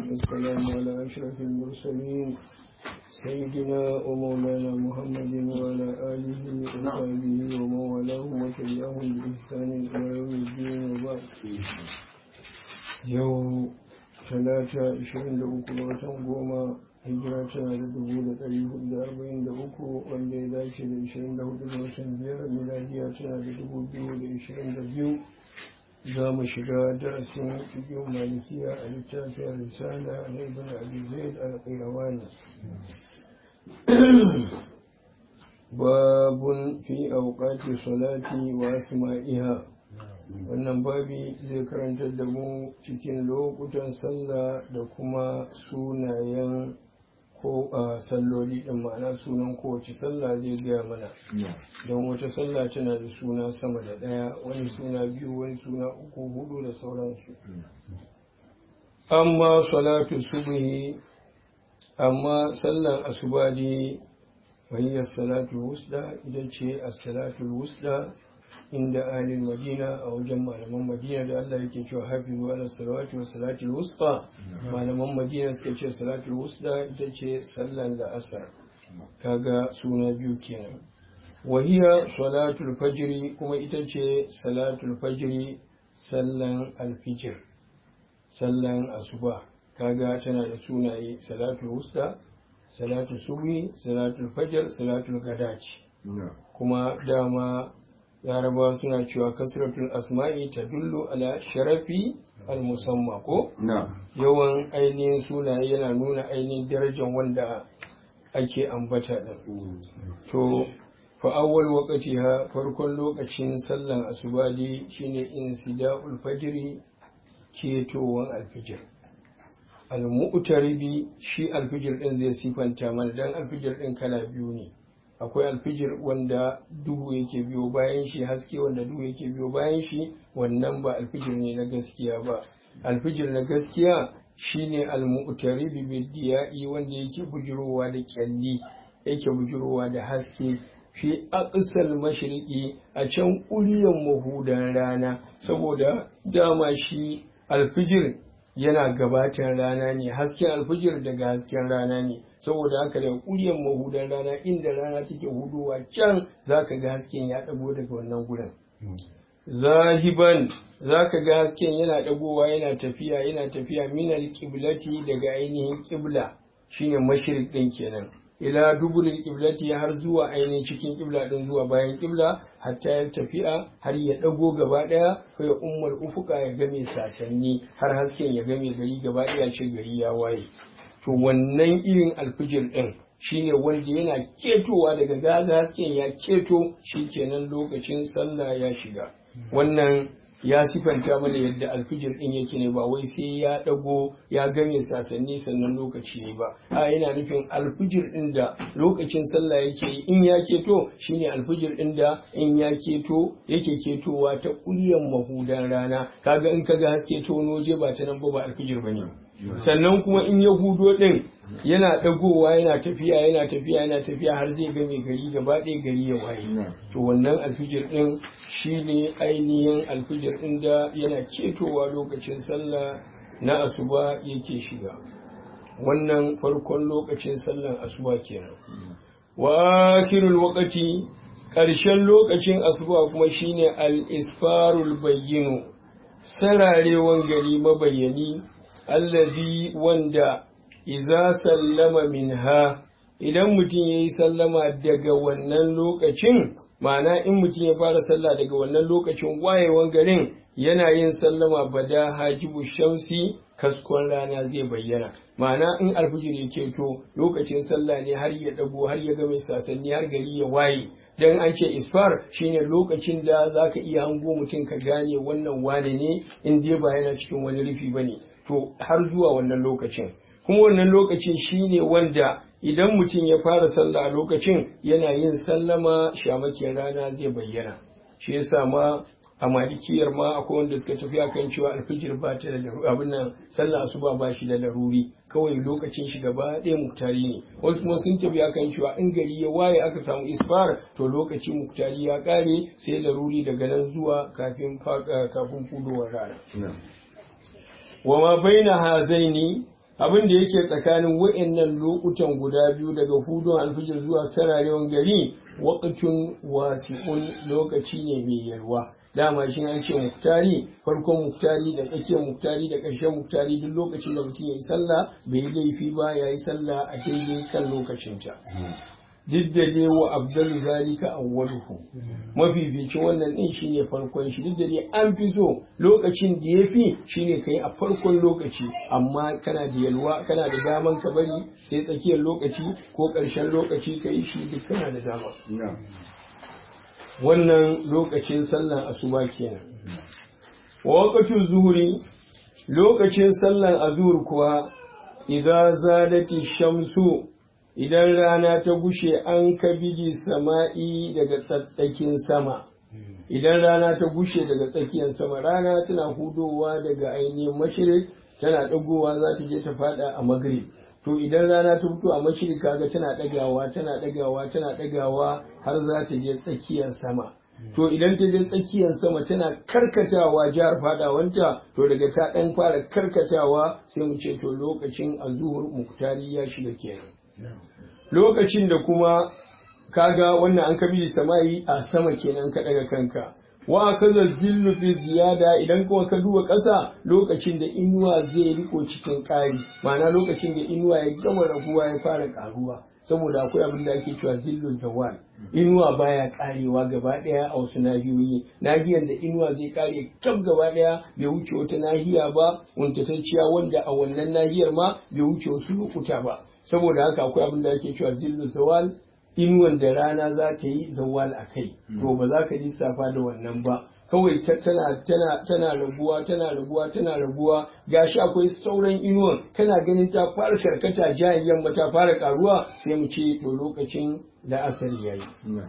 والسلام على أشرف المرسلين سيدنا ومولانا محمد وعلى آله وصحبه ومن والاه وتبعهم بإحسان إلى يوم الدين وبعد يوم talata 23 ga watan goma hijira tana da dubu da ɗari hudu da arba'in da uku wanda ya dace da ishirin da hudu ga watan biyar miladiya tana da dubu biyu da ishirin da biyu za mu shiga darasin cikin malikiya a littafin risala na ibn abi zaid al-qayrawani babun fi awqati salati wa asma'iha wannan babi zai karantar da mu cikin lokutan sallah da kuma sunayen ko a salloli ɗin ma'ana sunan kowace sallah zai gaya mana don wata sallah tana da suna sama da ɗaya wani suna biyu wani suna uku hudu da sauransu amma salatu subhi amma sallan asuba ne wahiyar salatu wusda ita ce a salatul wusda inda ahlul madina a wajen malaman madina da Allah yake cewa hafizu ala salawati wa salatul wusta malaman madina suka ce salatul wusta ita ce sallan da asar kaga suna biyu kenan wahiya salatul fajri kuma ita ce salatul fajri sallan alfijir sallan asuba kaga tana da sunaye salatul wusta salatul subhi salatul fajr salatul gadaci kuma dama larabawa suna cewa kasratul asma'i ta dullu ala sharafi al-musamma ko yawan ainihin sunaye yana nuna ainihin darajar wanda ake ambata din to fa awwal waqtiha farkon lokacin sallan asubadi shine insida'ul fajri ketowan alfijir al-mu'taribi shi alfijir din zai sifanta mana dan alfijir din kala biyu ne akwai alfijir wanda duhu yake biyo bayan shi haske wanda duhu yake biyo bayan shi wannan ba alfijir ne na gaskiya ba alfijir na gaskiya shine al-mu'taribi bidiya'i wanda yake bujurowa da kyalli yake bujurowa da haske fi aqsal mashriqi a can ƙuryan mahudan rana saboda dama shi alfijir yana gabatar rana ne hasken alfijir daga hasken rana ne saboda haka da ƙuryan mahudan rana inda rana take hudowa can zaka ga hasken ya ɗago daga wannan gurin zahiban zaka ga hasken yana ɗagowa yana tafiya yana tafiya minal qiblati daga ainihin qibla shine mashriq din kenan ila dubulil qiblati har zuwa ainihin cikin qibla din zuwa bayan qibla hatta ya tafiya har ya dago gaba daya ko ya ummul ufuka ya game satanni har hasken ya game gari gaba daya ce gari ya waye to wannan irin alfijir din shine wanda yana ketowa daga gaza hasken ya keto shikenan lokacin sallah ya shiga wannan ya sifanta mana yadda alfijir din yake ne ba wai sai ya dago ya game sasanni sannan lokaci ne ba a yana nufin alfijir din da lokacin sallah yake in ya keto shine alfijir din da in ya keto yake ketowa ta kulyan mahudan rana kaga in kaga haske to noje ba ta nan ba ba alfijir bane sannan kuma in ya hudo din yana dagowa yana tafiya yana tafiya yana tafiya har zai game gari gaba ɗaya gari ya waye to wannan alfijir din shine ainihin alfijir din da yana cetowa lokacin sallah na asuba yake shiga wannan farkon lokacin sallan asuba kenan wa akhirul waqti ƙarshen lokacin asuba kuma shine al-isfarul bayyinu sararewan gari mabayyani allazi wanda iza sallama minha idan mutum ya yi sallama daga wannan lokacin ma'ana in mutum ya fara sallah daga wannan lokacin wayewan garin yana yin sallama bada hajibu shamsi kaskon rana zai bayyana ma'ana in alfijir ya keto lokacin sallah ne har ya dago har ya game sasanni har gari ya waye dan an ce isfar shine lokacin da zaka iya hango mutum ka gane wannan wane ne in dai ba yana cikin wani rufi bane to har zuwa wannan lokacin kuma wannan lokacin shine wanda idan mutum ya fara sallah a lokacin yana yin sallama shamakin rana zai bayyana shi yasa ma a malikiyar ma akwai wanda suka tafi akan cewa alfijir ba ta da abin nan sallah asuba ba shi da laruri kawai lokacin shi gaba ɗaya muktari ne wasu kuma sun tafi akan cewa in gari ya waye aka samu isfar to lokacin muktari ya ƙare sai laruri daga nan zuwa kafin kafin fudowar rana wa ma baina hazaini abin da yake tsakanin wa'annan lokutan guda biyu daga hudun alfijir zuwa sararewan gari waqtun wasi'un lokaci ne mai yalwa dama shi an ce muktari farkon muktari da tsakiyar muktari da ƙarshen muktari duk lokacin da mutum ya yi sallah bai yi laifi ba ya yi sallah a daidai kan lokacinta duk da dai wa abdul zalika awwaluhu mafificin wannan din shine farkon shi duk da dai an fi so lokacin da ya fi shine kai a farkon lokaci amma kana da yalwa kana da daman ka bari sai tsakiyar lokaci ko ƙarshen lokaci ka yi shi duk kana da dama wannan lokacin sallan asuba kenan wa waqtul zuhuri lokacin sallan azur kuwa idza zadati shamsu idan rana ta gushe an kabili sama'i daga tsatsakin sama idan rana ta gushe daga tsakiyar sama rana tana hudowa daga ainihin mashirik tana dagowa za ta je ta fada a magrib to idan rana ta fito a mashirik kaga tana dagawa tana dagawa tana dagawa har za ta je tsakiyar sama to idan ta je tsakiyar sama tana karkatawa jihar fadawanta to daga ta dan fara karkatawa sai mu ce to lokacin azuhur muktari ya shiga kenan lokacin da kuma kaga wannan an kabi samayi a sama kenan ka daga kanka wa kaza zillu fi ziyada idan kuma ka duba ƙasa lokacin da inuwa zai riko cikin ƙari ma'ana lokacin da inuwa ya gama raguwa ya fara ƙaruwa saboda akwai abin da ake cewa zillu zawal inuwa baya karewa gaba daya a wasu nahiyoyi nahiyar da inuwa zai kare kam gaba daya bai wuce wata nahiya ba wuntatacciya wanda a wannan nahiyar ma bai wuce wasu lokuta ba saboda haka akwai abin da ake cewa zillu zawal inuwan da rana za ta yi zawal a kai to ba za ka lissafa da wannan ba kawai tana tana tana raguwa tana raguwa tana raguwa gashi akwai sauran inuwan kana ganin ta fara karkata jayin yamma ta fara karuwa sai mu ce to lokacin da asali yayi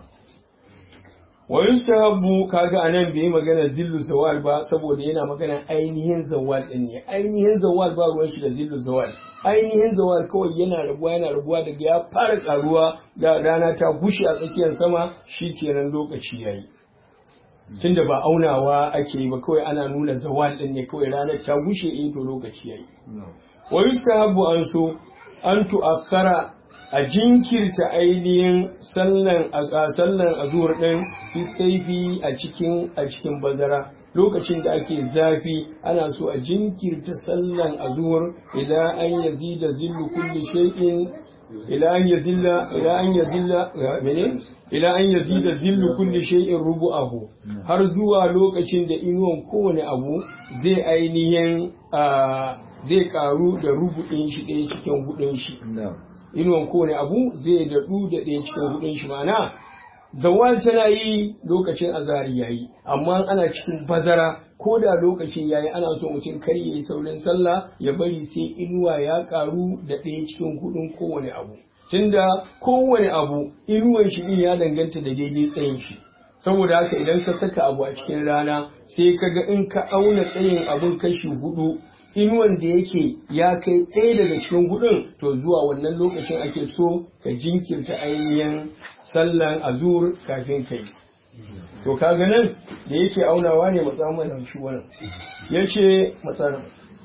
wa yustahabu kaga anan bai magana zillu zawal ba saboda yana magana ainihin zawal din ne ainihin zawal ba ruwan shi da zillu zawal ainihin zawal kawai yana rabuwa yana rabuwa daga ya fara karuwa ga rana ta gushe a tsakiyar sama shi kenan lokaci yayi tunda ba aunawa ake yi ba kawai ana nuna zawal din ne kawai ranar ta gushe in to lokaci yayi wa yustahabu an so an tu'akhkhara a jinkirta ainihin sallan sallan azur din isaifi a cikin a cikin bazara lokacin da ake zafi ana so a jinkirta sallan azur idan an yazida zillu kulli shay'in ila an yazilla ila an yazilla mene ila an yazida zillu kulli shay'in rubu'ahu har zuwa lokacin da inuwan kowane abu zai ainihin zai karu da rubu'in shi ɗaya cikin hudun shi inuwan kowane abu zai daɗu da ɗaya cikin hudun shi mana zawal tana yi lokacin azari yayi amma ana cikin bazara ko da lokacin yayi ana so mutum kar yayi saurin sallah ya bari sai inuwa ya karu da ɗaya cikin hudun kowane abu tunda kowane abu inuwan shi din ya danganta da daidai tsayin shi saboda haka idan ka saka abu a cikin rana sai ka ga in ka auna tsayin abun kashi hudu inuwan da yake ya kai ɗaya daga cikin hudun to zuwa wannan lokacin ake so ka jinkirta ainihin sallan azur kafin kai to kaga nan da yake aunawa ne matsaman shi wannan yace matsalan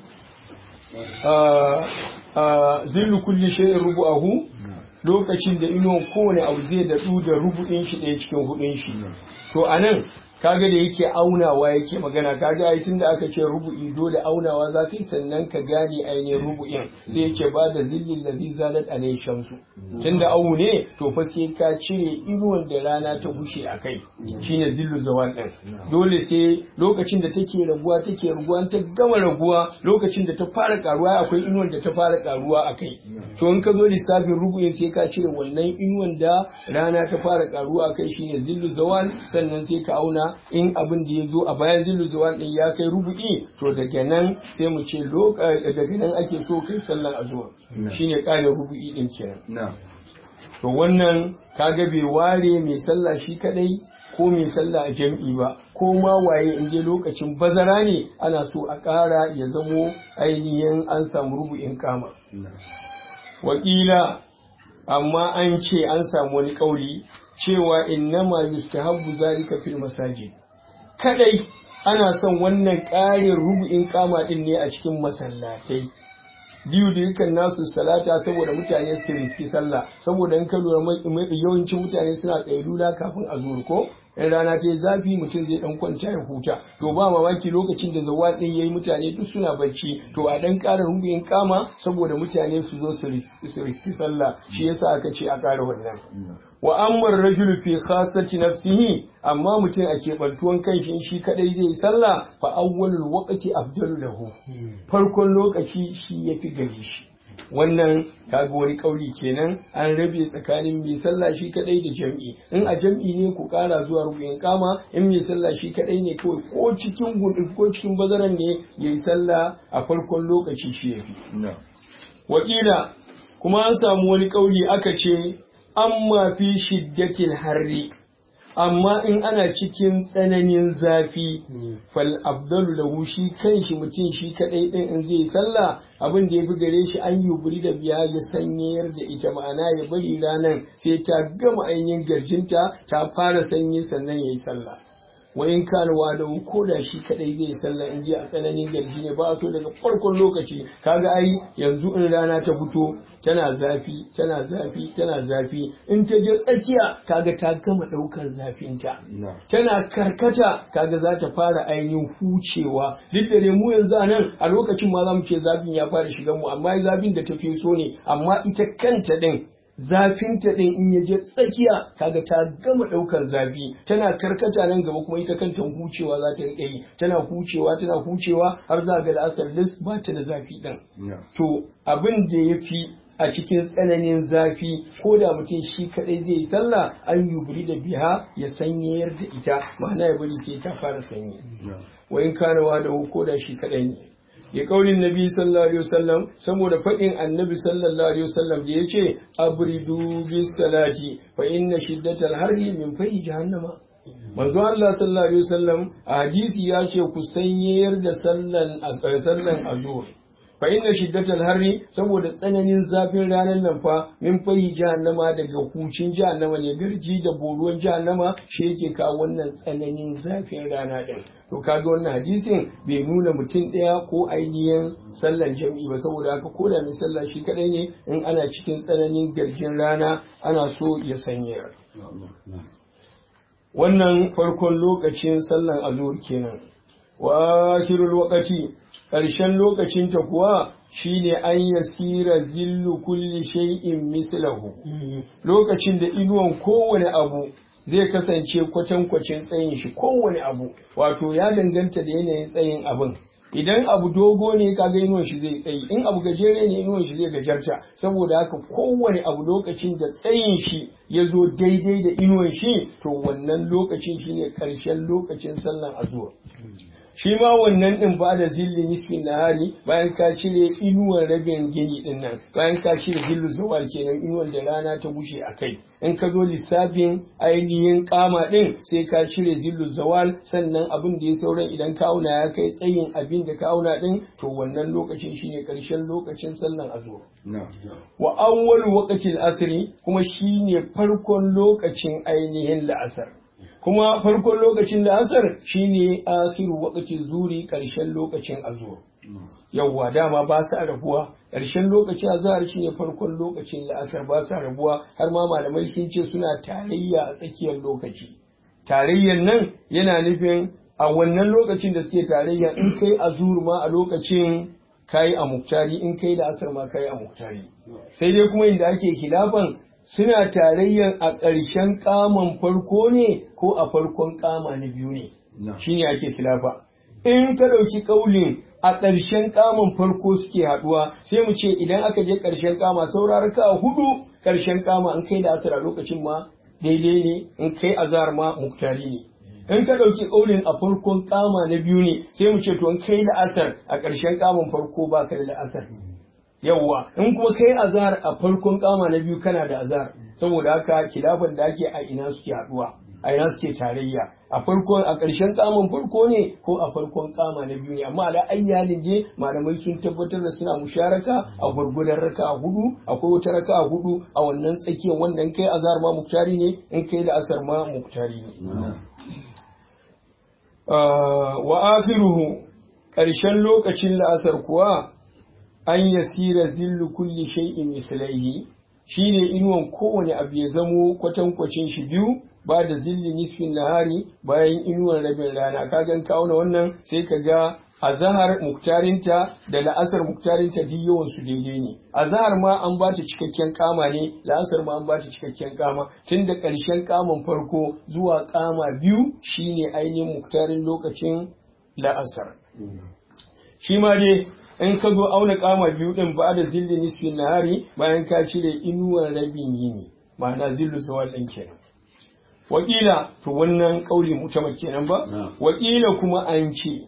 zillu kulli shay'in rubu'ahu lokacin da inuwan kowane abu zai daɗu da rubu'in shi ɗaya cikin hudun shi to anan kaga da yake aunawa yake magana kaga ai tunda aka ce rubu'i dole aunawa za ka yi sannan ka gane ainihin rubu'in sai yake ba da zillin ladhi zalat alayhi shamsu tunda awu ne to fa sai ka cire inuwan da rana ta bushe a kai shine zillu zawal din dole sai lokacin da take raguwa take raguwa ta gama raguwa lokacin da ta fara karuwa akwai inuwan da ta fara karuwa a kai to in ka zo lissafin rubu'in sai ka cire wannan inuwan da rana ta fara karuwa a kai shine zillu zawal sannan sai ka auna in abin da ya zo a bayan zillu zuwan din ya kai rubu'i to daga nan sai mu ce daga nan ake so kai sallar azuwa shine kare rubu'i din kenan to wannan kaga bai ware mai sallah shi kadai ko mai sallah a jam'i ba ko ma waye in je lokacin bazara ne ana so a ƙara ya zamo ainihin an samu rubu'in kama wakila amma an ce an samu wani kauli cewa innama yustahabbu zalika fil masajid kadai ana son wannan ƙarin rubu'in kama din ne a cikin masallatai biyu da yakan nasu salata saboda mutane su riski sallah saboda in ka lura yawancin mutane suna kailula kafin a zuwa ko in rana ta yi zafi mutum zai dan kwanta ya huta to ba mamaki lokacin da zawal din yayi mutane duk suna bacci to a dan ƙara rubin kama saboda mutane su zo su riski sallah shi yasa aka ce a ƙara wannan wa ammar rajul fi khassati nafsihi amma mutum a keɓantuwan kanshi shi kadai zai yi sallah fa awwalul waqti afdalu lahu farkon lokaci shi yafi gare shi wannan kaga wani kauli kenan an rabe tsakanin mai sallah shi kadai da jam'i in a jam'i ne ku kara zuwa rubin kama in mai sallah shi kadai ne kawai ko cikin gudu ko cikin bazaran ne yayi sallah a farkon lokaci shi yafi wakila kuma an samu wani kauli aka ce amma fi shiddatil harri amma in ana cikin tsananin zafi fal abdalu lahu shi kanshi mutum shi kadai din in zai sallah abin da yafi gare shi an yuburi da biya ya sanyayar da ita ma'ana ya bari ranar sai ta gama ainihin garjinta ta fara sanyi sannan yayi sallah wa in kana wa da ko da shi kadai zai sallah in ji a tsananin garji ne ba to daga farkon lokaci kaga ai yanzu in rana ta fito tana zafi tana zafi tana zafi in ta je tsakiya kaga ta gama daukar zafinta tana karkata kaga za ta fara ainihin hucewa duk da mu yanzu a nan a lokacin ma za mu ce zafin ya fara shigan mu amma zafin da ta fi so ne amma ita kanta din zafinta ɗin in ya je tsakiya kaga ta gama ɗaukar zafi tana karkata nan gaba kuma ita kanta hucewa za ta riƙe yi tana hucewa tana hucewa har za ga la'asar lis ba ta da zafi ɗin to abin da ya fi a cikin tsananin zafi ko da mutum shi kaɗai zai yi sallah an yubri da biha ya sanyayar da ita ma'ana ya bari sai ta fara sanyi wa in kana wa da ko da shi kaɗai ne ya kaulin nabi sallallahu alaihi wasallam saboda faɗin annabi sallallahu alaihi wasallam da yace abridu bis salati fa inna shiddatal harri min fahi jahannama manzo Allah sallallahu alaihi wasallam a hadisi ya ce ku sanyayar da sallan sallan azur fa inna shiddatal harri saboda tsananin zafin ranar nan fa min fahi jahannama daga hucin jahannama ne garji da boruwan jahannama shi yake kawo wannan tsananin zafin rana din to kaga wannan hadisin bai nuna mutum ɗaya ko ainihin sallar jam'i ba saboda haka ko da mai sallah shi kadai ne in ana cikin tsananin garjin rana ana so ya sanya wannan farkon lokacin sallar azur kenan wa akhirul waqti ƙarshen lokacin ta kuwa shine an yasira zillu kulli shay'in mislahu lokacin da inuwan kowane abu zai kasance kwatankwacin tsayin shi kowane abu wato ya danganta da yanayin tsayin abin idan abu dogo ne kaga inuwan shi zai tsayi in abu gajere ne inuwan shi zai gajarta saboda haka kowane abu lokacin da tsayin shi ya zo daidai da inuwan shi to wannan lokacin shine karshen lokacin sallan azuwa shi ma wannan din ba da zilli nisfin nahari bayan ka cire inuwan rabin gini din nan bayan ka cire zillu zawal kenan inuwan da rana ta bushe a kai in ka zo lissafin ainihin kama din sai ka cire zillu zawal sannan abin da ya sauran idan ka auna ya kai tsayin abin da ka auna din to wannan lokacin shine karshen lokacin sallan azur wa awwal waqtil asri kuma shine farkon lokacin ainihin la'asar kuma farkon lokacin da asar shine akiru wakacin zuri ƙarshen lokacin azur yawwa dama ba sa rabuwa ƙarshen lokacin azhar shine farkon lokacin da asar ba sa rabuwa har ma malamai sun ce suna tarayya a tsakiyar lokaci tarayyar nan yana nufin a wannan lokacin da suke tarayya in kai azur ma a lokacin kayi a muktari in kai da asar ma kayi a muktari sai dai kuma inda ake khilafan suna tarayyar a ƙarshen kaman farko ne ko a farkon kama na biyu ne shi ne ake khilafa in ka ɗauki ƙaulin a ƙarshen kaman farko suke haɗuwa sai mu ce idan aka je ƙarshen kama saurara ka hudu ƙarshen kama in kai da asar a lokacin ma daidai ne in kai azar ma muktari ne in ka ɗauki ƙaulin a farkon kama na biyu ne sai mu ce to in kai da asar a ƙarshen kaman farko ba ka da asar yawwa in kuma kai azhar a farkon kama na biyu kana da azhar saboda haka kilafan da ake a ina suke haduwa a ina suke tarayya a farkon a ƙarshen kaman farko ne ko a farkon kama na biyu ne amma ala ayyalin je malamai sun tabbatar da suna musharaka a gurgudan raka hudu akwai wata raka hudu a wannan tsakiyar wannan kai azhar ma muktari ne in kai da asar ma muktari ne wa akhiruhu ƙarshen lokacin la'asar kuwa an yasira zillu kulli shay'in mithlaihi shine inuwan kowane abu ya zamo kwatankwacin shi biyu ba da zilli nisfin nahari bayan inuwan rabin rana ka gan kawo na wannan sai ka ga azahar muktarinta da la'asar muktarinta duk yawan su daidai ne azahar ma an ba ta cikakken kama ne la'asar ma an ba ta cikakken kama tun da ƙarshen kaman farko zuwa kama biyu shine ainihin muktarin lokacin la'asar shi ma dai in ka zo auna kama biyu din ba da zilli nisfin nahari bayan ka cire inuwan rabin yini ma'ana zillu zawal ɗin kenan wakila to wannan kauli mutamar kenan ba wakila kuma an ce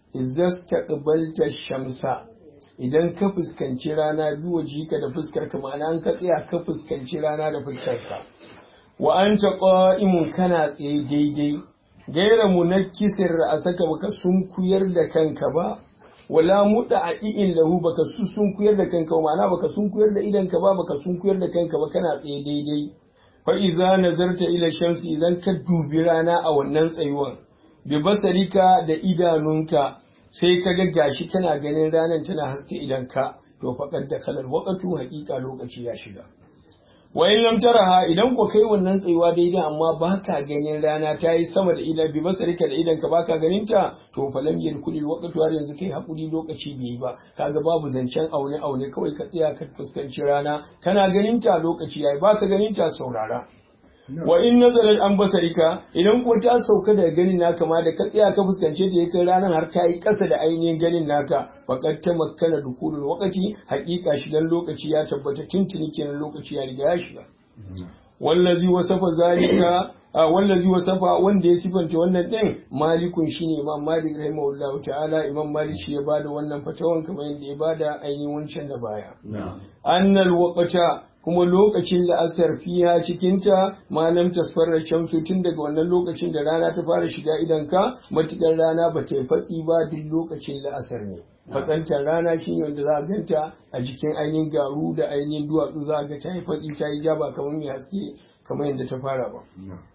izastaqbalta shamsa idan ka fuskanci rana biyu jika da fuskar ka ma'ana an ka tsaya ka fuskanci rana da fuskar ka wa anta qa'imun kana tsaye daidai gaira munakkisir ra'asaka baka sunkuyar da kanka ba wala muda a i'in lahu baka sunkuyar da kanka ma'ana baka sunkuyar da idan ka ba baka sunkuyar da kanka ba kana tsaye daidai fa iza nazarta ila shamsi idan ka dubi rana a wannan tsayuwan bi basarika da idanunka sai ka ga gashi kana ganin ranar tana haske idan ka to faqad da kalal waqtu haqiqa lokaci ya shiga wa in lam taraha idan ko kai wannan tsayuwa daidai amma baka ganin rana ta yi sama da idan bi basarika da idan ka baka ganin ta to fa lam yadkhulil waqtu har yanzu kai hakuri lokaci bai yi ba kaga babu zancen aune aune kawai ka tsaya ka fuskanci rana kana ganin ta lokaci yayi baka ganin ta saurara wa in nazarar an basarika idan ko ta sauka daga ganin naka ma da ka tsaya ka fuskance ta yakan ranar har ta yi ƙasa da ainihin ganin naka faqad ta makkana dukulul waqti haƙiƙa shigan lokaci ya tabbata tuntuni kenan lokaci ya riga ya shiga wallazi wasafa zalika wallazi wasafa wanda ya sifanta wannan din malikun shine imam malik rahimahullah ta'ala imam malik shi ya bada wannan fatawan kamar yadda ya bada ainihin wancan da baya annal waqta kuma lokacin da asar fiya cikinta malam tasfarar shamsu tun daga wannan lokacin da rana ta fara shiga idanka matukar rana ba ta yi fatsi ba duk lokacin da asar ne fatsantar rana shi ne wanda za a ganta a jikin ainihin garu da ainihin duwatsu za a ga ta yi fatsi ta yi jaba kamar mai haske kamar yadda ta fara ba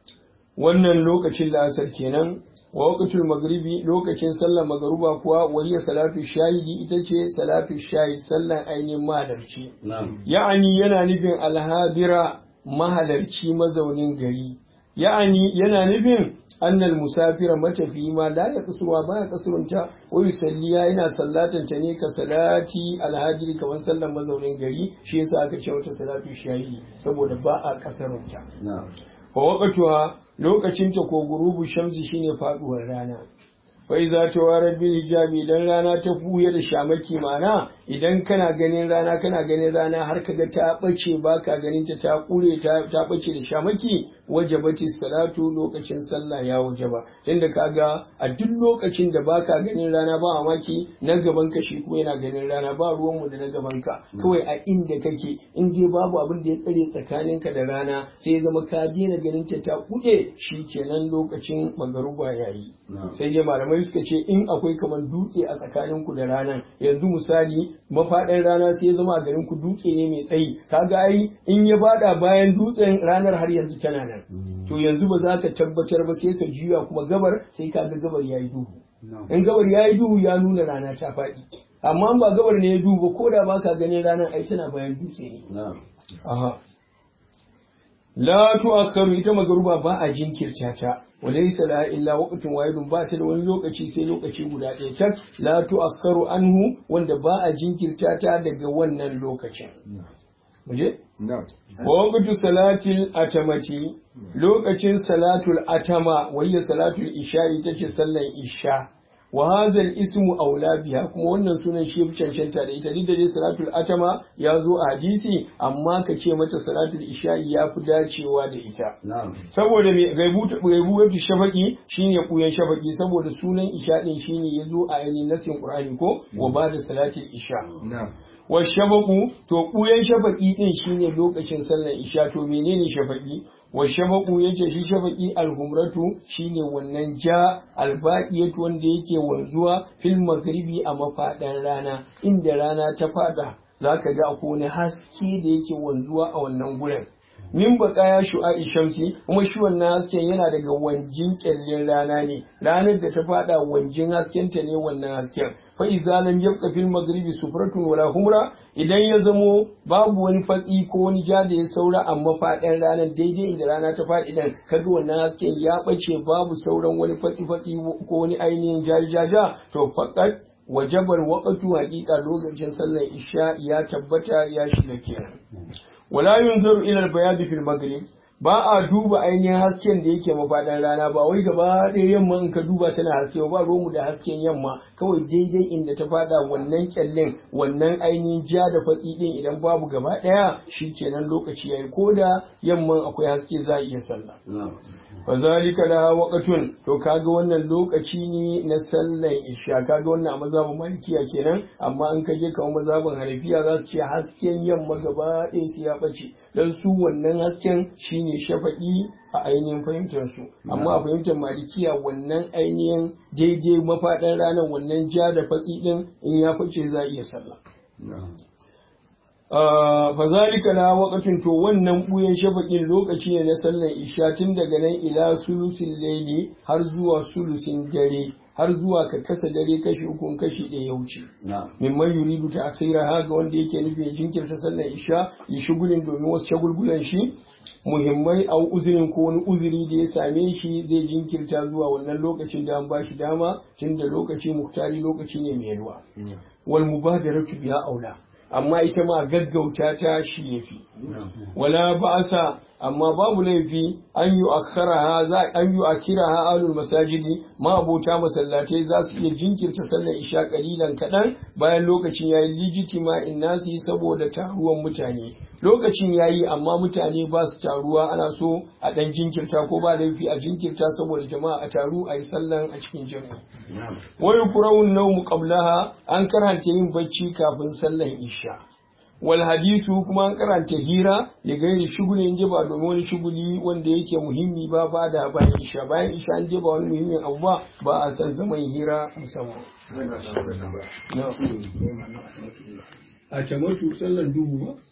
wannan lokacin la'asar kenan wa waqtul maghribi lokacin sallar magruba kuwa wahiya salatu shahidi ita ce salatu shahid sallar ainihin mahalarci ya'ani yana nufin alhadira mahalarci mazaunin gari ya'ani yana nufin annal musafira matafi ma la ya kusurwa ba ya kusurunta wa yusalliya yana sallatan ta ne ka salati alhadiri kamar sallar mazaunin gari shi yasa aka ce wata salatu shahidi saboda ba a kasarunta fa waqtuha lokacin ta ko gurubu shamsi shine faduwar rana fai za ta warar bin hijabi idan rana ta fuye da shamaki mana idan kana ganin rana kana ganin rana har kaga ta bace baka ganin ta ta kure ta ta bace da shamaki wajabati salatu lokacin sallah ya wajaba tunda kaga a duk lokacin da baka ganin rana ba mamaki na gaban ka shi kuma yana ganin rana ba ruwan mu da na gaban ka kawai a inda kake in dai babu abin da ya tsare tsakaninka da rana sai ya zama ka daina ganin ta ta kuɗe kenan lokacin magaruba yayi sai dai malamai suka ce in akwai kamar dutse a tsakanin ku da ranar yanzu misali mafaɗin rana sai ya zama a garin ku dutse ne mai tsayi kaga ai in ya bada bayan dutsen ranar har yanzu tana nan to yanzu ba za ka tabbatar ba sai ka juya kuma gabar sai ka ga gabar yayi duhu in gabar yayi duhu ya nuna rana ta faɗi amma ba gabar ne ya duhu ba ko da baka ganin ranar ai tana bayan dutse ne aha la tu'akkaru ita magaruba ba a jinkirta ta walaysa la illa waqtun wahidun ba ta da wani lokaci sai lokaci guda ɗaya tak la tu'akkaru anhu wanda ba a jinkirta ta daga wannan lokacin muje wa waqtu salatil atamati lokacin salatul atama wayya salatul isha ita ce sallan isha wa hadha ismu aula biha kuma wannan sunan shi fi cancanta da ita duk da dai salatul atama ya zo a hadisi amma ka ce mata salatul isha'i ya fi dacewa da ita saboda me gaibutu gaibutu shafaqi shine kuyan shafaqi saboda sunan isha din shine ya zo a ainihin nasin qur'ani ko wa ba da salatul isha wa shafaku to kuyan shafaqi din shine lokacin sallar isha to menene shafaqi wa shafaku yace shi shafaqi alhumratu shine wannan ja albaqiyatu wanda yake wanzuwa fil maghribi a mafadan rana inda rana ta fada zaka ga akwai wani haske da yake wanzuwa a wannan gurin min baqaya shu'a'i shamsi kuma shi wannan hasken yana daga wanjin kyallin rana ne ranar da ta fada wanjin hasken ta ne wannan hasken fa idza lam yabqa fil maghribi sufratun wala humra idan ya zamo babu wani fatsi ko wani ja da ya saura amma faɗin ranar daidai inda rana ta faɗi idan kaga wannan hasken ya bace babu sauran wani fatsi fatsi ko wani ainihin jajaja to faqat wajabar waqtu haqiqa lokacin sallar isha ya tabbata ya shiga kenan wala yunzaru ila al-bayad fil maghrib ba a duba ainihin hasken da yake mafaɗan rana ba wai gaba ɗaya yamma in ka duba tana haske ba romu da hasken yamma kawai daidai inda ta faɗa wannan kyallin wannan ainihin ja da fatsi ɗin idan babu gaba ɗaya shi kenan lokaci yayi ko da yamman akwai haske za a iya sallah fa zalika la waqtun to kaga wannan lokaci ne na sallan isha kaga wannan a mazhabin malikiya kenan amma an kaje kamar mazhabin hanafiya za su ce hasken yamma gaba ɗaya su ya ɓace dan su wannan hasken shine shafaƙi a ainihin fahimtar su amma a fahimtar malikiya wannan ainihin daidai mafaɗan ranar wannan ja da fatsi ɗin in ya fice za a iya sallah fa zalika la waqtin to wannan buyen shafaƙin lokaci ne na sallar isha tun daga nan ila sulusin laili har zuwa sulusin dare har zuwa ka kasa dare kashi uku kashi ɗaya ya wuce mimman yuridu ta akhira ha ga wanda yake nufi ya jinkirta sallar isha ya shugulin domin wasu shagulgulan shi muhimmai a uzurin ko wani uzuri da ya same shi zai jinkirta zuwa wannan lokacin da an ba shi dama tun da lokaci muktari lokaci ne mai yalwa wal mubadaratu biya aula amma ita ma gaggauta ta shi yafi wala ba'asa amma babu laifi an yi akharaha za an yi akiraha alul masajidi ma abota masallatai za su iya jinkirta sallar isha kalilan kadan bayan lokacin yayi lijitima in nasi saboda taruwan mutane lokacin yayi amma mutane ba su taruwa ana so a dan jinkirta ko ba laifi a jinkirta saboda jama'a a taru a yi sallan a cikin jami'a wa yukrahu nawmu qablaha an karanta yin bacci kafin sallar isha wal hadisu kuma an karanta hira da gairi shuguli in ba domin wani shuguli wanda yake muhimmi ba ba da bayan isha bayan isha an ba wani muhimmin abu ba ba a san zaman hira musamman a camatu sallan duhu ba